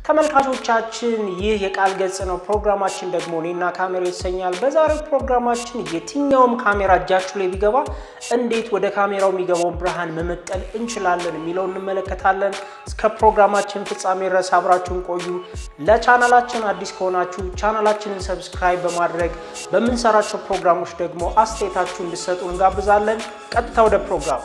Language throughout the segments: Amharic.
ተመልካቾቻችን ይህ የቃል ገጽ ነው። ፕሮግራማችን ደግሞ እኔና ካሜራ ይሰኛል። በዛሬው ፕሮግራማችን የትኛውም ካሜራ እጃችሁ ላይ ቢገባ እንዴት ወደ ካሜራው የሚገባውን ብርሃን መመጠን እንችላለን የሚለው እንመለከታለን። እስከ ፕሮግራማችን ፍጻሜ ድረስ አብራችሁን ቆዩ። ለቻናላችን አዲስ ከሆናችሁ ቻናላችንን ሰብስክራይብ በማድረግ በምንሰራቸው ፕሮግራሞች ደግሞ አስተያየታችሁ እንድሰጡ እንጋብዛለን። ቀጥታ ወደ ፕሮግራሙ።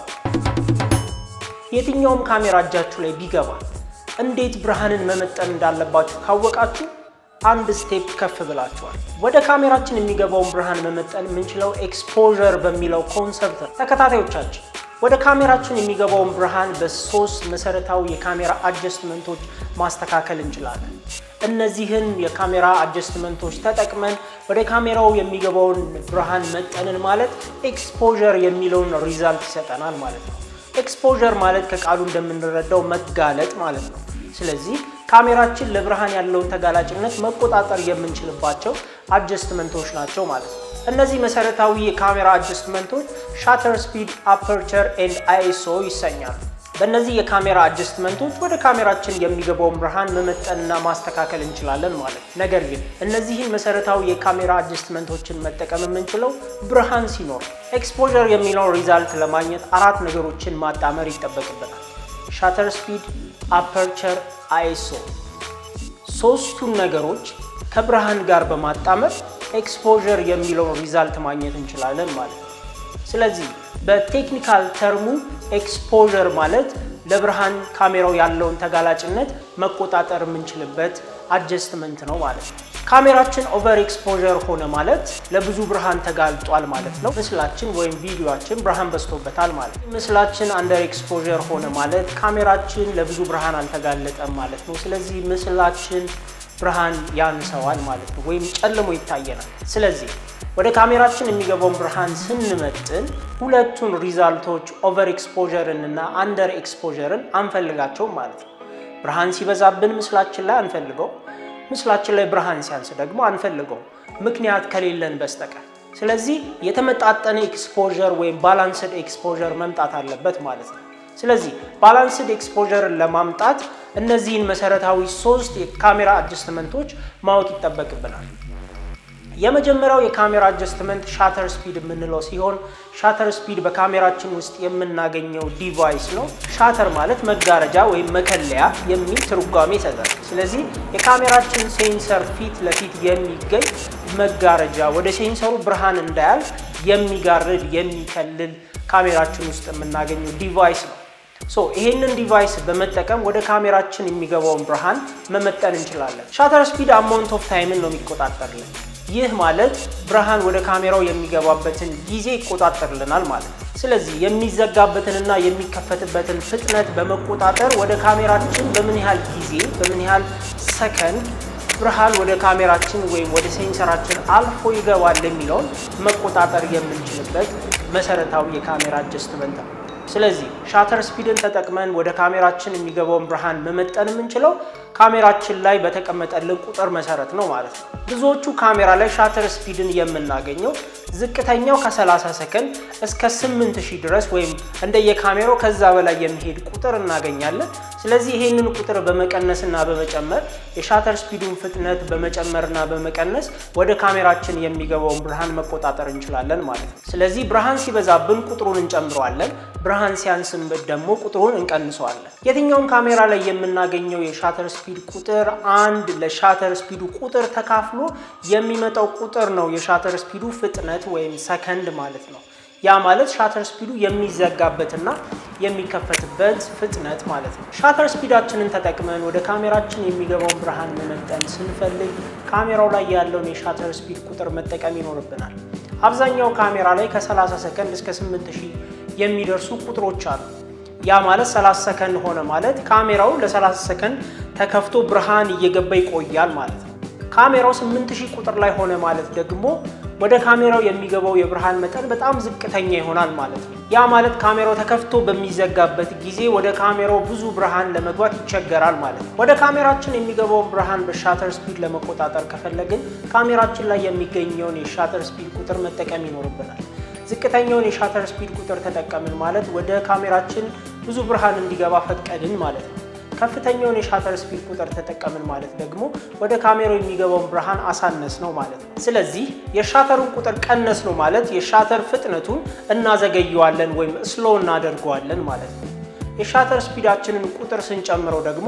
የትኛውም ካሜራ እጃችሁ ላይ ቢገባ እንዴት ብርሃንን መመጠን እንዳለባችሁ ካወቃችሁ አንድ ስቴፕ ከፍ ብላችኋል። ወደ ካሜራችን የሚገባውን ብርሃን መመጠን የምንችለው ኤክስፖዠር በሚለው ኮንሰፕት ነው። ተከታታዮቻችን ወደ ካሜራችን የሚገባውን ብርሃን በሶስት መሰረታዊ የካሜራ አጀስትመንቶች ማስተካከል እንችላለን። እነዚህን የካሜራ አጀስትመንቶች ተጠቅመን ወደ ካሜራው የሚገባውን ብርሃን መጠንን ማለት ኤክስፖዠር የሚለውን ሪዛልት ይሰጠናል ማለት ነው። ኤክስፖዠር ማለት ከቃሉ እንደምንረዳው መጋለጥ ማለት ነው። ስለዚህ ካሜራችን ለብርሃን ያለውን ተጋላጭነት መቆጣጠር የምንችልባቸው አጀስትመንቶች ናቸው ማለት ነው። እነዚህ መሰረታዊ የካሜራ አጀስትመንቶች ሻተር ስፒድ፣ አፐርቸር ኤንድ አይኤስኦ ይሰኛሉ። በእነዚህ የካሜራ አጀስትመንቶች ወደ ካሜራችን የሚገባውን ብርሃን መመጠንና ማስተካከል እንችላለን ማለት ነው። ነገር ግን እነዚህን መሰረታዊ የካሜራ አጀስትመንቶችን መጠቀም የምንችለው ብርሃን ሲኖር፣ ኤክስፖዠር የሚለውን ሪዛልት ለማግኘት አራት ነገሮችን ማጣመር ይጠበቅብናል። ሻተር ስፒድ፣ አፐርቸር፣ አይኤስኦ ሶስቱን ነገሮች ከብርሃን ጋር በማጣመር ኤክስፖዠር የሚለውን ሪዛልት ማግኘት እንችላለን ማለት ነው። ስለዚህ በቴክኒካል ተርሙ ኤክስፖዠር ማለት ለብርሃን ካሜራው ያለውን ተጋላጭነት መቆጣጠር የምንችልበት አጀስትመንት ነው ማለት ነው። ካሜራችን ኦቨር ኤክስፖዠር ሆነ ማለት ለብዙ ብርሃን ተጋልጧል ማለት ነው። ምስላችን ወይም ቪዲዮችን ብርሃን በዝቶበታል ማለት ነው። ምስላችን አንደር ኤክስፖዠር ሆነ ማለት ካሜራችን ለብዙ ብርሃን አልተጋለጠም ማለት ነው። ስለዚህ ምስላችን ብርሃን ያንሰዋል ማለት ነው፣ ወይም ጨልሞ ይታየናል። ስለዚህ ወደ ካሜራችን የሚገባውን ብርሃን ስንመጥን ሁለቱን ሪዛልቶች ኦቨር ኤክስፖዠርን እና አንደር ኤክስፖዠርን አንፈልጋቸውም ማለት ነው። ብርሃን ሲበዛብን ምስላችን ላይ አንፈልገው፣ ምስላችን ላይ ብርሃን ሲያንስ ደግሞ አንፈልገው፣ ምክንያት ከሌለን በስተቀር። ስለዚህ የተመጣጠነ ኤክስፖዠር ወይም ባላንስድ ኤክስፖዠር መምጣት አለበት ማለት ነው። ስለዚህ ባላንስድ ኤክስፖዠርን ለማምጣት እነዚህን መሰረታዊ ሶስት የካሜራ አጀስትመንቶች ማወቅ ይጠበቅብናል። የመጀመሪያው የካሜራ አጀስትመንት ሻተር ስፒድ የምንለው ሲሆን ሻተር ስፒድ በካሜራችን ውስጥ የምናገኘው ዲቫይስ ነው። ሻተር ማለት መጋረጃ ወይም መከለያ የሚል ትርጓሜ ይሰጣል። ስለዚህ የካሜራችን ሴንሰር ፊት ለፊት የሚገኝ መጋረጃ ወደ ሴንሰሩ ብርሃን እንዳያልፍ የሚጋርድ የሚከልል ካሜራችን ውስጥ የምናገኘው ዲቫይስ ነው። ሶ ይሄንን ዲቫይስ በመጠቀም ወደ ካሜራችን የሚገባውን ብርሃን መመጠን እንችላለን። ሻተር ስፒድ አማውንት ኦፍ ታይምን ነው የሚቆጣጠርልን። ይህ ማለት ብርሃን ወደ ካሜራው የሚገባበትን ጊዜ ይቆጣጠርልናል ማለት ነው። ስለዚህ የሚዘጋበትንና የሚከፈትበትን ፍጥነት በመቆጣጠር ወደ ካሜራችን በምን ያህል ጊዜ በምን ያህል ሰከንድ ብርሃን ወደ ካሜራችን ወይም ወደ ሴንሰራችን አልፎ ይገባል የሚለውን መቆጣጠር የምንችልበት መሰረታዊ የካሜራ አጀስትመንት ነው። ስለዚህ ሻተር ስፒድን ተጠቅመን ወደ ካሜራችን የሚገባውን ብርሃን መመጠን የምንችለው ካሜራችን ላይ በተቀመጠልን ቁጥር መሰረት ነው ማለት ነው። ብዙዎቹ ካሜራ ላይ ሻተር ስፒድን የምናገኘው ዝቅተኛው ከ30 ሰከንድ እስከ 8000 ድረስ ወይም እንደየካሜራው ከዛ በላይ የሚሄድ ቁጥር እናገኛለን። ስለዚህ ይሄንን ቁጥር በመቀነስና በመጨመር የሻተር ስፒዱን ፍጥነት በመጨመርና በመቀነስ ወደ ካሜራችን የሚገባውን ብርሃን መቆጣጠር እንችላለን ማለት ነው። ስለዚህ ብርሃን ሲበዛብን ቁጥሩን እንጨምረዋለን፣ ብርሃን ሲያንስበት ደግሞ ቁጥሩን እንቀንሰዋለን። የትኛውም ካሜራ ላይ የምናገኘው የሻተር ስፒድ ቁጥር አንድ ለሻተር ስፒዱ ቁጥር ተካፍሎ የሚመጣው ቁጥር ነው የሻተር ስፒዱ ፍጥነት ወይም ሰከንድ ማለት ነው። ያ ማለት ሻተር ስፒዱ የሚዘጋበትና የሚከፈትበት ፍጥነት ማለት ነው። ሻተር ስፒዳችንን ተጠቅመን ወደ ካሜራችን የሚገባውን ብርሃን መመጠን ስንፈልግ ካሜራው ላይ ያለውን የሻተር ስፒድ ቁጥር መጠቀም ይኖርብናል። አብዛኛው ካሜራ ላይ ከ30 ሰከንድ እስከ 8000 የሚደርሱ ቁጥሮች አሉ። ያ ማለት 30 ሰከንድ ሆነ ማለት ካሜራው ለ30 ሰከንድ ተከፍቶ ብርሃን እየገባ ይቆያል ማለት ነው። ካሜራው 8000 ቁጥር ላይ ሆነ ማለት ደግሞ ወደ ካሜራው የሚገባው የብርሃን መጠን በጣም ዝቅተኛ ይሆናል ማለት ነው። ያ ማለት ካሜራው ተከፍቶ በሚዘጋበት ጊዜ ወደ ካሜራው ብዙ ብርሃን ለመግባት ይቸገራል ማለት ነው። ወደ ካሜራችን የሚገባውን ብርሃን በሻተር ስፒድ ለመቆጣጠር ከፈለግን ካሜራችን ላይ የሚገኘውን የሻተር ስፒድ ቁጥር መጠቀም ይኖርብናል። ዝቅተኛውን የሻተር ስፒድ ቁጥር ተጠቀምን ማለት ወደ ካሜራችን ብዙ ብርሃን እንዲገባ ፈቀድን ማለት ነው። ከፍተኛውን የሻተር ስፒድ ቁጥር ተጠቀምን ማለት ደግሞ ወደ ካሜራው የሚገባውን ብርሃን አሳነስ ነው ማለት ነው። ስለዚህ የሻተሩን ቁጥር ቀነስ ነው ማለት የሻተር ፍጥነቱን እናዘገየዋለን ወይም ስሎ እናደርገዋለን ማለት ነው። የሻተር ስፒዳችንን ቁጥር ስንጨምረው ደግሞ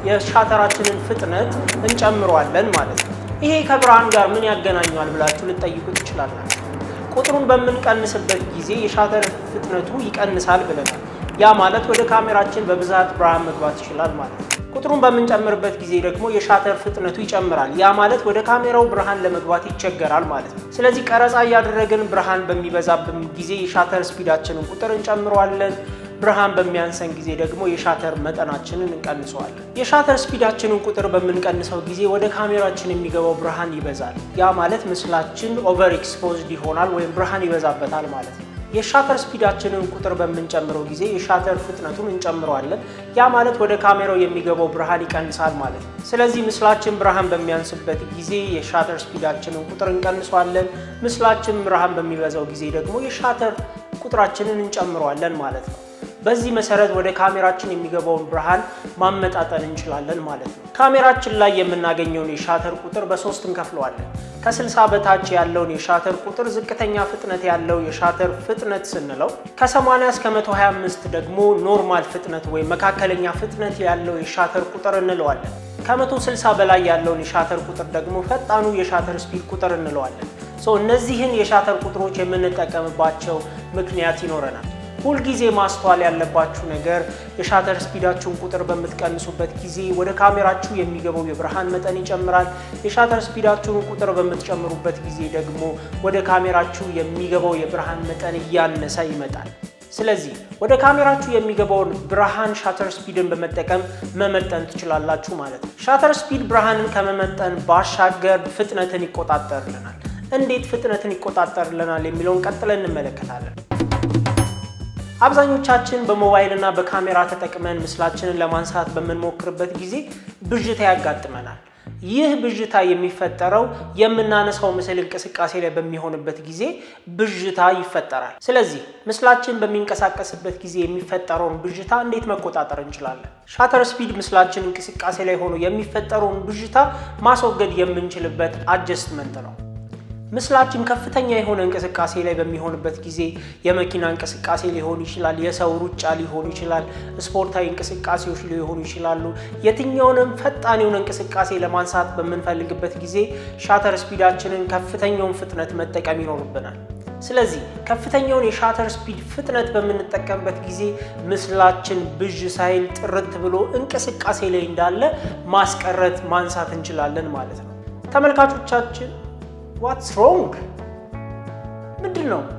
የሻተራችንን ፍጥነት እንጨምረዋለን ማለት ነው። ይሄ ከብርሃን ጋር ምን ያገናኘዋል ብላችሁ ልጠይቁ ትችላላችሁ። ቁጥሩን በምንቀንስበት ጊዜ የሻተር ፍጥነቱ ይቀንሳል ብለናል። ያ ማለት ወደ ካሜራችን በብዛት ብርሃን መግባት ይችላል ማለት ነው። ቁጥሩን በምንጨምርበት ጊዜ ደግሞ የሻተር ፍጥነቱ ይጨምራል። ያ ማለት ወደ ካሜራው ብርሃን ለመግባት ይቸገራል ማለት ነው። ስለዚህ ቀረጻ እያደረግን ብርሃን በሚበዛብን ጊዜ የሻተር ስፒዳችንን ቁጥር እንጨምረዋለን። ብርሃን በሚያንሰን ጊዜ ደግሞ የሻተር መጠናችንን እንቀንሰዋለን። የሻተር ስፒዳችንን ቁጥር በምንቀንሰው ጊዜ ወደ ካሜራችን የሚገባው ብርሃን ይበዛል። ያ ማለት ምስላችን ኦቨር ኤክስፖዝድ ይሆናል ወይም ብርሃን ይበዛበታል ማለት ነው። የሻተር ስፒዳችንን ቁጥር በምንጨምረው ጊዜ የሻተር ፍጥነቱን እንጨምረዋለን። ያ ማለት ወደ ካሜራው የሚገባው ብርሃን ይቀንሳል ማለት ነው። ስለዚህ ምስላችን ብርሃን በሚያንስበት ጊዜ የሻተር ስፒዳችንን ቁጥር እንቀንሰዋለን። ምስላችን ብርሃን በሚበዛው ጊዜ ደግሞ የሻተር ቁጥራችንን እንጨምረዋለን ማለት ነው። በዚህ መሰረት ወደ ካሜራችን የሚገባውን ብርሃን ማመጣጠን እንችላለን ማለት ነው። ካሜራችን ላይ የምናገኘውን የሻተር ቁጥር በሶስት እንከፍለዋለን። ከ60 በታች ያለውን የሻተር ቁጥር ዝቅተኛ ፍጥነት ያለው የሻተር ፍጥነት ስንለው፣ ከ80 እስከ 125 ደግሞ ኖርማል ፍጥነት ወይም መካከለኛ ፍጥነት ያለው የሻተር ቁጥር እንለዋለን። ከ160 በላይ ያለውን የሻተር ቁጥር ደግሞ ፈጣኑ የሻተር ስፒድ ቁጥር እንለዋለን። እነዚህን የሻተር ቁጥሮች የምንጠቀምባቸው ምክንያት ይኖረናል። ሁልጊዜ ማስተዋል ያለባችሁ ነገር የሻተር ስፒዳችሁን ቁጥር በምትቀንሱበት ጊዜ ወደ ካሜራችሁ የሚገባው የብርሃን መጠን ይጨምራል። የሻተር ስፒዳችሁን ቁጥር በምትጨምሩበት ጊዜ ደግሞ ወደ ካሜራችሁ የሚገባው የብርሃን መጠን እያነሰ ይመጣል። ስለዚህ ወደ ካሜራችሁ የሚገባውን ብርሃን ሻተር ስፒድን በመጠቀም መመጠን ትችላላችሁ ማለት ነው። ሻተር ስፒድ ብርሃንን ከመመጠን ባሻገር ፍጥነትን ይቆጣጠርልናል። እንዴት ፍጥነትን ይቆጣጠርልናል የሚለውን ቀጥለን እንመለከታለን። አብዛኞቻችን በሞባይል እና በካሜራ ተጠቅመን ምስላችንን ለማንሳት በምንሞክርበት ጊዜ ብዥታ ያጋጥመናል። ይህ ብዥታ የሚፈጠረው የምናነሳው ምስል እንቅስቃሴ ላይ በሚሆንበት ጊዜ ብዥታ ይፈጠራል። ስለዚህ ምስላችን በሚንቀሳቀስበት ጊዜ የሚፈጠረውን ብዥታ እንዴት መቆጣጠር እንችላለን? ሻተር ስፒድ ምስላችን እንቅስቃሴ ላይ ሆኖ የሚፈጠረውን ብዥታ ማስወገድ የምንችልበት አጀስትመንት ነው። ምስላችን ከፍተኛ የሆነ እንቅስቃሴ ላይ በሚሆንበት ጊዜ የመኪና እንቅስቃሴ ሊሆን ይችላል፣ የሰው ሩጫ ሊሆን ይችላል፣ ስፖርታዊ እንቅስቃሴዎች ሊሆኑ ይችላሉ። የትኛውንም ፈጣን የሆነ እንቅስቃሴ ለማንሳት በምንፈልግበት ጊዜ ሻተር ስፒዳችንን ከፍተኛውን ፍጥነት መጠቀም ይኖርብናል። ስለዚህ ከፍተኛውን የሻተር ስፒድ ፍጥነት በምንጠቀምበት ጊዜ ምስላችን ብዥ ሳይል ጥርት ብሎ እንቅስቃሴ ላይ እንዳለ ማስቀረት ማንሳት እንችላለን ማለት ነው። ተመልካቾቻችን ዋትስ ሮንግ ምንድን ነው?